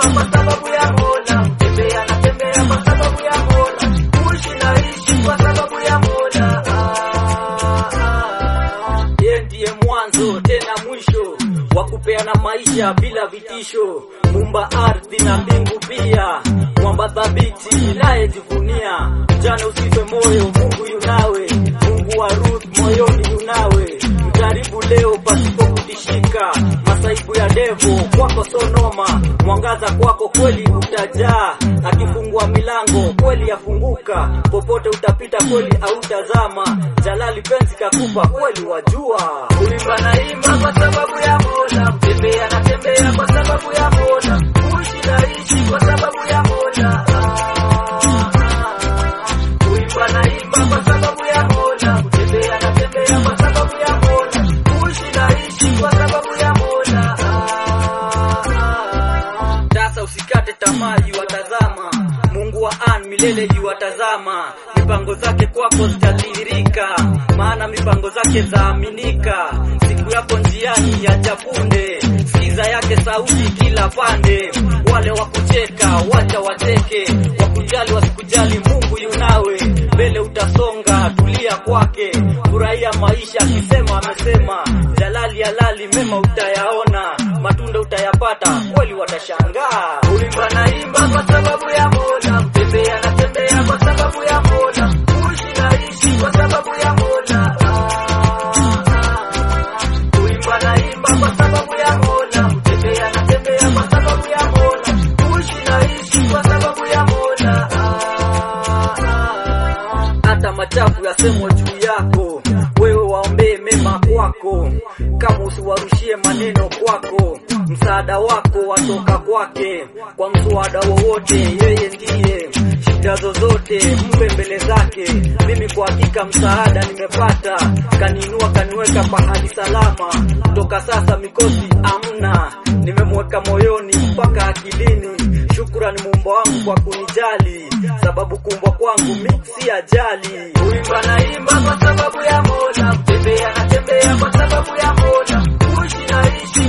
naimba kwa sababu ya Mola, tembea na tembea kwa sababu ya Mola, kuishi na ishi kwa sababu ya Mola. Ah, ah. Yeye ndiye mwanzo tena mwisho wa kupeana maisha bila vitisho, mumba ardhi na mbingu pia, mwamba thabiti inayejivunia. Jana usife moyo, Mungu yunawe, Mungu wa Ruth moyoni yunawe, mjaribu leo pasipo kutishika, masaibu ya devo kwako sonoma, mwangaza kwako kweli utajaa, akifungua milango kweli yafunguka, popote utapita kweli autazama, jalali penzi kakupa kweli wajua, ulimba naimba kwa sababu ya Mola, tembea na tembea kwa sababu ya Mola, kuishi na ishi kwa sababu ya Mola. Ah, ah, ah. Kuimba naimba kwa sababu ya Mola, kutembea na tembea kwa sababu ya Mola, kuishi na ishi kwa sababu ya Mola. Ah, ah. Sasa usikate tamaa, yuwatazama Mungu wa an milele yuwatazama, mipango zake kwako zitadhihirika, maana mipango zake zaaminika. Siku yako njiani ya chapunde, sikiza yake sauti kila pande. Wale wakucheka wacha wacheke, wakujali wasikujali, Mungu yunawe, mbele utasonga, tulia kwake, furahia maisha, akisema amesema, jalali halali, mema utayaona, matunda utayapata, kweli watashangaa. Ulimba naimba kwa sababu ya Mola, tembea na tembea kwa sababu ya Mola, kuishi na ishi kwa sababu ya Mola. Ah, ah. Kuimba naimba kwa sababu ya Mola, tembea na tembea kwa sababu ya Mola, kuishi na ishi kwa sababu ya Mola. Ah, ah. Hata machafu yasemwa juu yako, wewe waombee mema kwako, kama usiwarushie maneno kwako, msaada wako watoka kwake, kwa mswada wowote yeye ndiye shida zozote mpe mbele zake. Mimi kwa hakika msaada nimepata, kaniinua kaniweka pahali salama. Toka sasa mikosi amna, nimemweka moyoni mpaka akilini. Shukrani muumba wangu kwa kunijali, sababu kuumbwa kwangu mi si ajali. Uimba naimba kwa sababu ya Mola, tembea na tembea kwa sababu ya Mola, kuishi na ishi